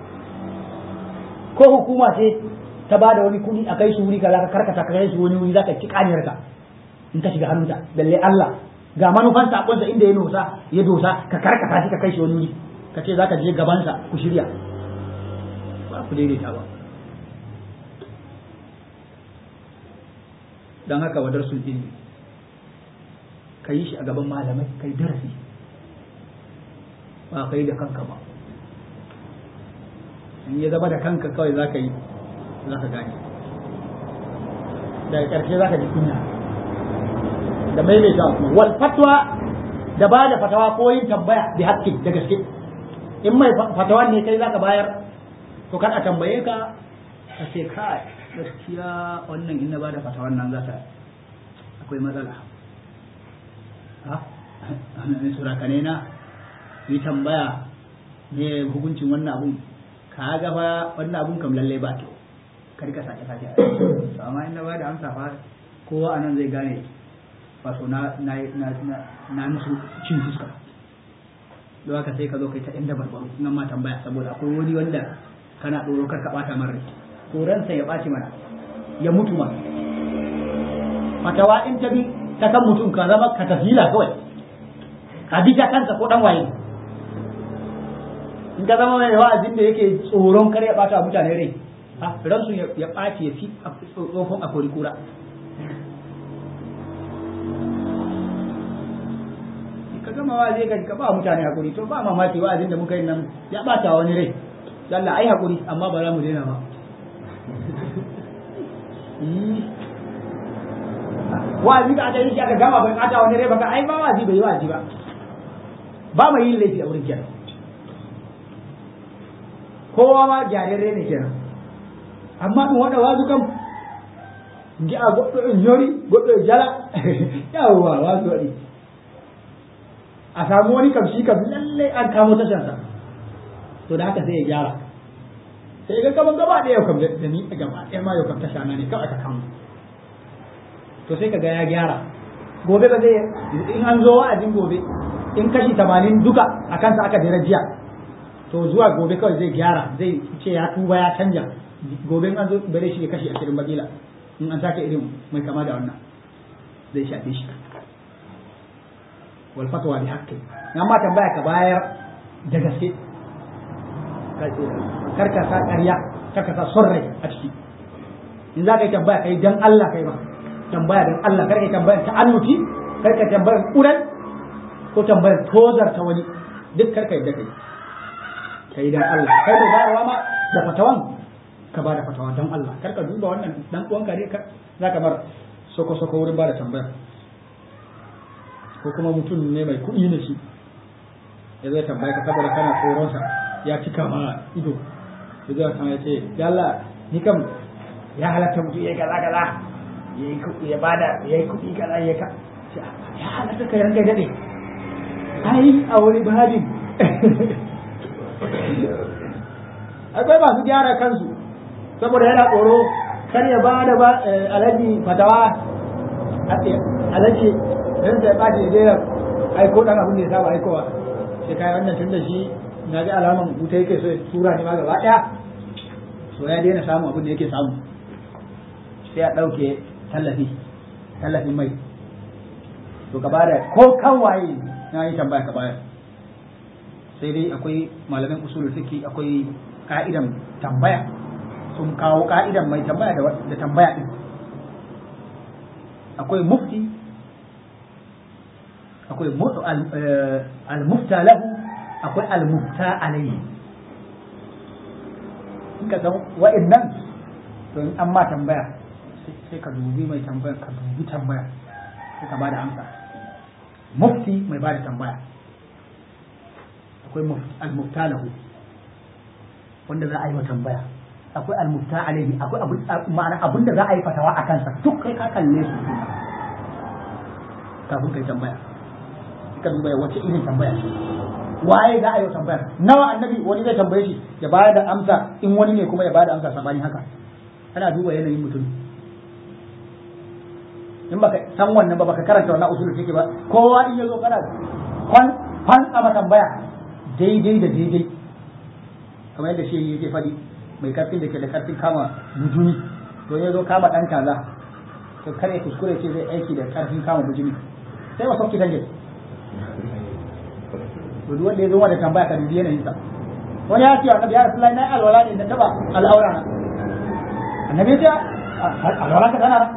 ko hukuma ce ta ba da wani kuɗi a kai su wuri ka za ka karkata ka kai su wani wuri za ka ci kaniyar ka in ka shiga hannunta balle Allah ga manufan sakonsa inda ya dosa ya dosa ka karkata shi ka kai shi wani wuri ka ce za ka je gabansa ku shirya ba ku daidaita ba don haka wadar sun ilimi ka yi shi a gaban malamai kai darasi ba kai da kanka ba in ya zama da kanka kawai za ka yi za ka gane daga ƙarshe za ka ji kunya da maimaita wal fatwa da ba da fatawa ko yin tambaya bi haƙƙi da gaske in mai fatawa ne kai za ka bayar to kan a tambaye ka ka ce kai gaskiya wannan in na ba da fatawan nan za ta akwai matsala ha ne surakane na yi tambaya ne hukuncin wannan abun ka ga fa wannan abun kam lalle ba to kar ka sake sake to amma in na ba da amsa fa kowa anan zai gane wato na na na na musu cin fuska don haka sai ka zo kai ta inda barbaro nan ma tambaya saboda akwai wani wanda kana tsoro kar ka bata mara to ransa ya ɓaci mana ya mutu ma fatawa in ta bi ta kan mutum ka zama ka tafila kawai ka bi ta kansa ko dan waye in ka zama mai wa'azin da yake tsoron kar ya ɓata mutane rai ha ransu ya ɓaci ya fi tsofin a kori kura ka gama wa'azi ka ba mutane hakuri to ba mamaki wa'azin da muka yi nan ya ɓata wani rai Allah ai hakuri amma ba za mu daina ba wa'azi da aka yi shi aka gama bai kata wani rai baka ai ba wa'azi bai yi wa'azi ba ba mai yin laifi a wurin kenan kowa ma gyararre ne kenan amma in wanda wazu kam gi a goɗɗo en yori goɗɗo e jala yawwa wazu waɗi a samu wani kam shi kam lalle an kamo tashansa to da haka sai ya gyara sai ga kaman gaba ɗaya yau kam da ni gaba ɗaya ma yau kam tasha na ne kawai aka kamo to sai ka ga ya gyara gobe ba zai in an zo wa'azin gobe in kashi tamanin duka a kansa aka jira jiya to zuwa gobe kawai zai gyara zai ce ya tuba ya canja gobe an zo bare shi kashi ashirin bakila in an sake irin mai kama da wannan zai shafe shi wal fatwa bi haqqi amma tambaya ka bayar da gaske kar ka sa ƙarya kar ka sa son rai a ciki in za ka yi tambaya kai dan Allah kai ba tambaya dan Allah kar ka yi tambaya ta annuti kar ka tambaya kurai ko tambayar tozar ta wani duk kar ka yi da kai kai dan Allah kai da bayarwa ma da fatawan ka ba da fatawa dan Allah kar ka duba wannan dan uwanka ne ka zaka bar soko soko wurin ba da tambaya ko kuma mutum ne mai kuɗi ne shi ya zai tambaya ka saboda kana tsoron sa ya cika ma ido ya zai kan ya ce yalla ni kam ya halatta mutum ya kaza kaza ya bada ya yi kuɗi kaza ya ka ya halatta ka ranka dade ai a wani babin akwai masu gyara kansu saboda yana tsoro kar ya ba da ba alaji fatawa alaji dan sai ɓaci ya jera aiko dan abin da ya saba aikowa sai kai wannan tun da shi na ga alaman wuta yake so ya tura ni ma gaba ɗaya so ya daina samu abin da yake samu sai a ɗauke tallafi tallafin mai to ka bada ko kan waye na yi tambaya ka bayar sai dai akwai malamin usulul fiqh akwai ka'idan tambaya sun kawo ka'idan mai tambaya da tambaya din akwai mufti akwai al-mufta lahu akwai al-mufta alayhi in ka san wa'annan to in an ma tambaya sai ka dubi mai tambaya ka dubi tambaya sai ka bada amsa mufti mai bada tambaya akwai al-mufta lahu wanda za a yi wa tambaya akwai al-mufta alaihi akwai ma'ana abin da za a yi fatawa a kansa duk kai ka kalle su kafin kai tambaya ka duba wace irin tambaya waye za a yi wa tambaya nawa annabi wani zai tambaye shi ya bayar da amsa in wani ne kuma ya bayar da amsa sabanin haka ana duba yanayin mutum in baka san wannan ba baka karanta wannan usul fiqh ba kowa in yazo kana kwan kwan ama tambaya daidai da daidai kamar yadda shi yake fadi mai karfin da ke da karfin kama bujuni to ya zo kama dan kaza to kare kuskure ce zai aiki da karfin kama bujuni sai wa sauki tanje to duk wanda ya zo da tambaya ka dubi yanayin sa wani ya ce annabi ya rasulullahi na alwala ne da taba al'aura na annabi ya ce alwala ka tana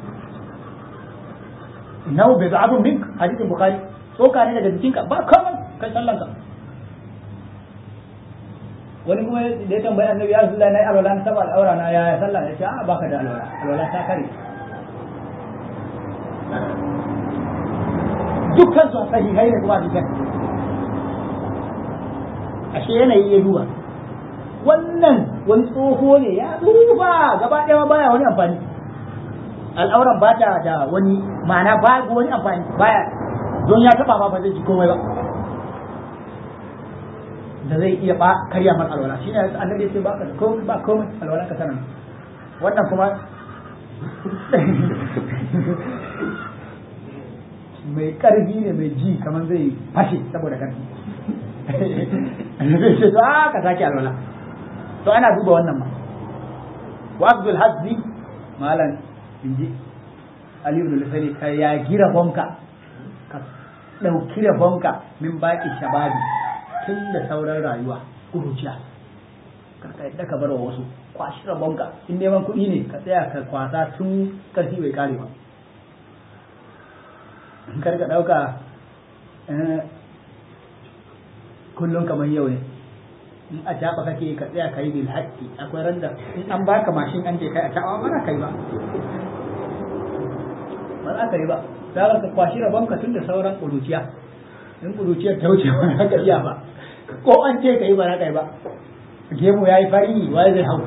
innahu bid'atun mink hadithin bukhari tsoka ne daga jikinka ba komai kai sallanka wani kuma da ya tambayi annabi ya rasulullah nayi alwala na saba al'aura na ya sallah ya ce a baka da alwala alwala ta kare dukkan su sahihai ne kuma hadisan ashe yanayi ya duba wannan wani tsoho ne ya tsufa gaba ɗaya baya wani amfani al'auran ba ta da wani ma'ana ba wani amfani baya don ya taba ma ba zai ji komai ba da zai iya ba karya man alwala shine annabi sai baka da komai ba komai alwala ka sanan wannan kuma mai karfi ne mai ji kamar zai fashe saboda karfi annabi sai to a ka sake alwala to ana duba wannan ma wa abdul hazzi malan inji Ali ibn Lusani ka ya gira bonka ka ɗauki rabonka min baki shababi tun da sauran rayuwa kuruciya karka yadda ka bar wa wasu kwashi rabonka in neman kuɗi ne ka tsaya ka kwasa tun karfi bai kare ba kar ka ɗauka kullum kamar yau ne in a caɓa kake ka tsaya ka yi bil haƙƙi akwai randa in an baka mashin an ce kai a caɓa ba kai ba ba za ka yi ba za ka kwashi rabon ka tun da sauran ƙuruciya in ƙuruciyar ta wuce ba za ka iya ba ko an ce ka yi ba za ka yi ba gemu ya yi fari wai zai hau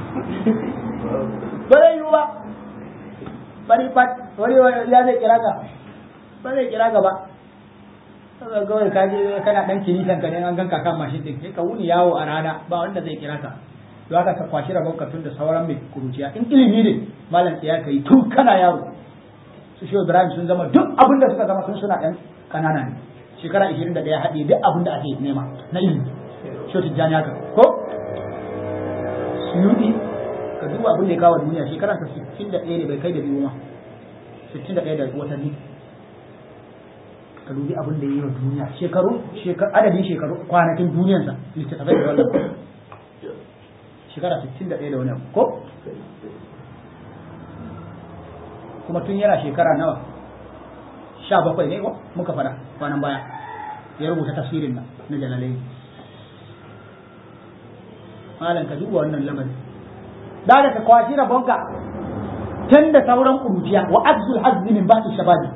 ba zai yi ba fari fat wani ya zai kira ka ba zai kira ka ba saboda kawai ka je kana dan kilisan ka ne an ganka kan mashin din sai ka wuni yawo a rana ba wanda zai kira ka to haka ka kwashi rabon ka tun da sauran mai kuruciya in ilimi ne malam tsaya ka yi tun kana yaro su shi Ibrahim sun zama duk abin da suka zama sun suna ɗan kanana ne shekara 21 haɗe duk abin da ake nema na ilimi shi tijjani haka ko suyudi ka duba abin da ya kawo duniya shekara ta 61 ne bai kai da biyu ma 61 da watanni ka dubi abin da ya yi wa duniya shekaru adadin shekaru kwanakin duniyansa littattafai da wannan shekara 61 da wani abu ko kuma tun yana shekara nawa sha bakwai ne ko muka fada kwanan baya ya rubuta tafsirin nan na jalalai malam ka duba wannan lamarin da da ka kwashi rabonka tun da sauran kuruciya wa azul hazzi min ba'di shababi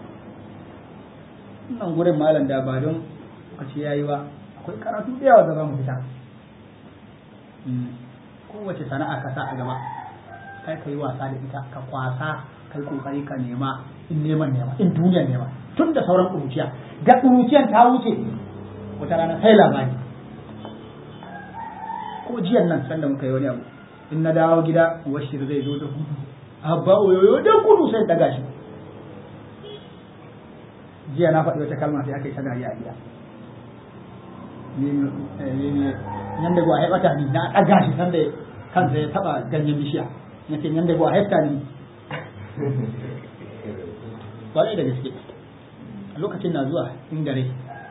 nan gurin malam da ba don a ce yayi ba akwai karatu da yawa da za mu fita kowace sana'a ka sa a gaba kai ka yi wasa da ita ka kwasa kai kokari ka nema in neman nema in duniyar nema tun da sauran kuruciya da kuruciyan ta wuce wata rana sai labari ko jiyan nan sanda muka yi wani abu in na dawo gida washir zai zo da gudu abba oyoyo da gudu sai daga shi jiya na faɗi wata kalma sai aka yi ta dariya a gida yan da gwa haifata ni na ɗaga shi sanda kansa ya taɓa ganyen bishiya na ce yan da gwa haifata ni ƙwarai da gaske lokacin na zuwa in gare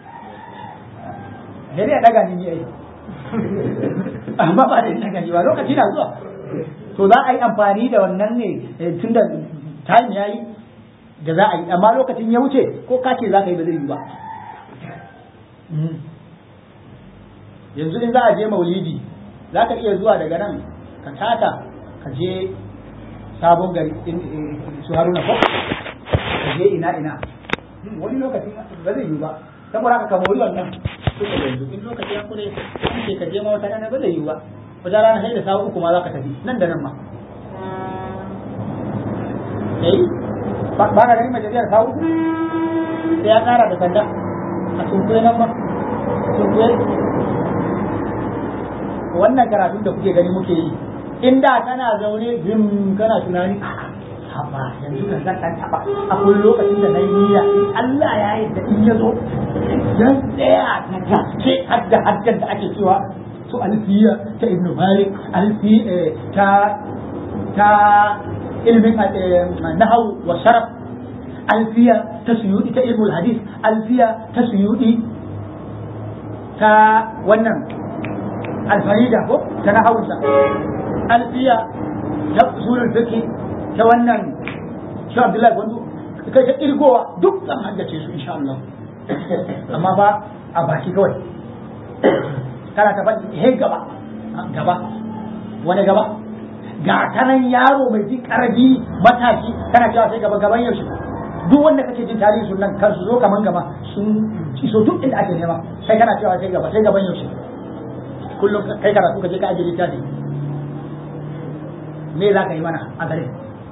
dare ya ɗaga ni ne ai amma ba da ɗaga ni ba lokaci na zuwa to za a yi amfani da wannan ne tun da time ya yi da za a yi amma lokacin ya wuce ko ka ce za ka yi ba zai yi ba yanzu in za a je maulidi za ka iya zuwa daga nan ka tata ka je sabon gari su haruna ko ka je ina ina wani lokacin ba zai yi ba saboda haka ka mori wannan suka yanzu in lokaci ya kure an ce ka je ma wata rana ba zai yi ba wata rana sai da sa'a uku ma za ka tafi nan da nan ma eh ba na ganin majaliyar sa'a uku sai ya kara da sanda a sunkuye nan ba sunkuye wannan karatun da kuke gani muke yi in da kana zaune jim kana tunani haba yanzu kan zan dan taba akwai lokacin da na yi niyya Allah ya yi da in ya zo yan tsaya na gaske hadda haddan da ake cewa su alfiya ta ibnu malik alfi ta ta ilmin nahaw wa sharaf alfiya ta suyudi ta ilmul hadith alfiya ta suyudi ta wannan alfarida ko ta nahawunsa alfiya ta usulul fiqh ta wannan shi Abdullahi Gwandu kai ta kirgowa duk zan haddace su insha Allah amma ba a baki kawai kana ta faɗi he gaba gaba wani gaba ga kanan yaro mai jin karabi matashi kana cewa sai gaba gaban yaushe duk wanda kake jin tarihi sun nan kar su zo kaman gaba sun iso duk inda ake nema sai kana cewa sai gaba sai gaban yaushe kullum kai karatu ka je ka ajiye littafi me za ka yi mana a gare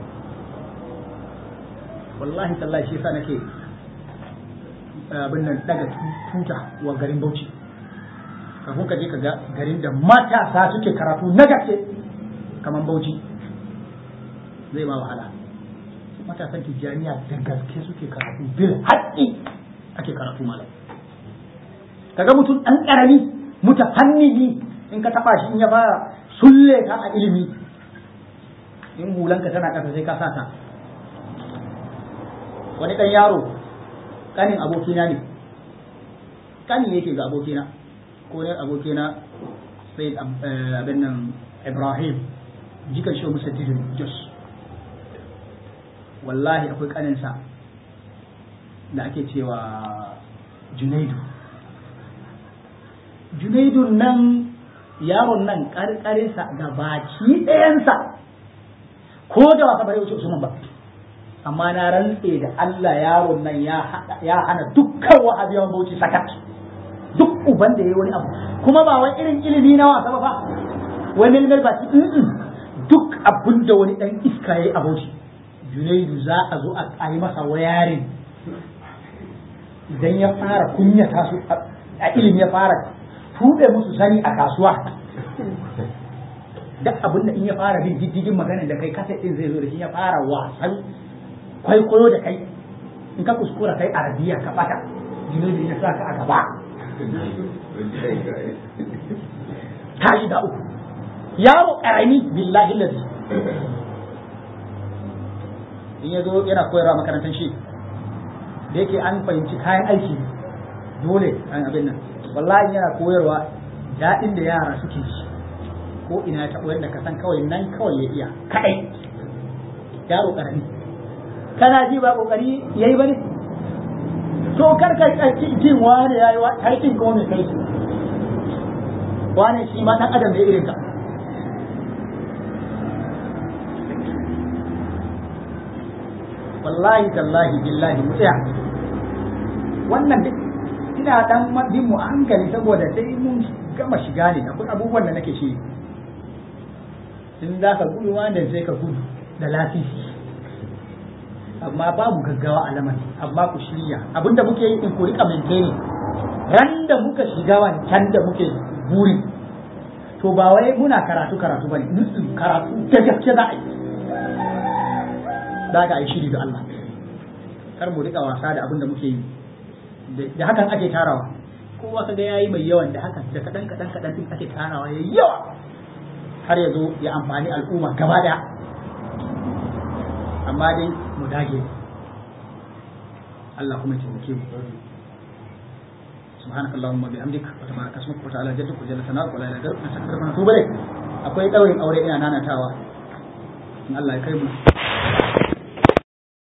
wallahi tallahi shi yasa nake abin nan daga tuta wa garin Bauchi kafin ka je ka ga garin da matasa suke karatu na gaske kamar Bauchi zai ba wahala matasan tijjaniya da gaske suke karatu bil haƙƙi ake karatu malam kaga mutum ɗan ƙarami mutafannidi in ka taɓa shi in ya fara sulle ka a ilimi in hulanka tana ƙasa sai ka sa ta wani ɗan yaro ƙanin abokina ne ƙani yake ga abokina ko ne abokina sai abin nan ibrahim jikan shi musa tidin jos wallahi akwai ƙaninsa da ake cewa junaidu junaidun nan yaron nan ƙarƙarinsa ga baki ɗayansa ko da wasa bare wuce usman ba amma na rantse da Allah yaron nan ya hana dukkan wahabiyawan bauchi sakat duk uban da yayi wani abu kuma ba wai irin ilimi na wasa ba wai milmil ba ci duk abin da wani dan iska yayi a bauchi junaidu za a zo a yi masa wayarin idan ya fara kunyata su a ilimi ya fara tuɓe musu sani a kasuwa duk abin da in ya fara bin diddigin magana da kai kasa din zai zo da shi ya fara wasan kwaikwayo da kai in ka kuskura kai arabiya ka bata junaidu ya sa ka a gaba ta shiga uku yaro karami billahi lazi in ya zo yana koyarwa makarantar shi da yake an fahimci kayan aiki dole an abin nan wallahi yana koyarwa daɗin da yara suke ji ko ina ya taɓo yadda ka san kawai nan kawai ya iya kaɗai yaro ƙarami kana ji ba ƙoƙari ya yi ba ne to kar ka jin wani ya yi wa karkin ko mai kai su wani shi ma ɗan adam da irin ka wallahi tallahi billahi mu tsaya wannan duk ina dan bin mu hankali saboda sai mun gama shiga ne akwai abubuwan da nake shi in za ka gudu wanda sai ka gudu da lasisi amma babu gaggawa a lamari amma ku shirya abinda muke yi in ku rika maintain ran da muka shiga wancan da muke buri to ba wai muna karatu karatu bane karatu da gaske za a yi za ka yi shiri da Allah kar mu rika wasa da abin da muke yi da hakan ake tarawa kowa kaga yayi mai yawan da hakan da kadan kadan kadan din ake tarawa yayi yawa har ya zo ya amfani al'umma gaba daya amma dai mu dage Allah kuma ya taimake mu سبحانك اللهم وبحمدك وتبارك اسمك وتعالى جدك وجل ثناؤك ولا اله غيرك نستغفرك ونتوب اليك akwai daurin aure ina nanatawa in Allah ya kai mu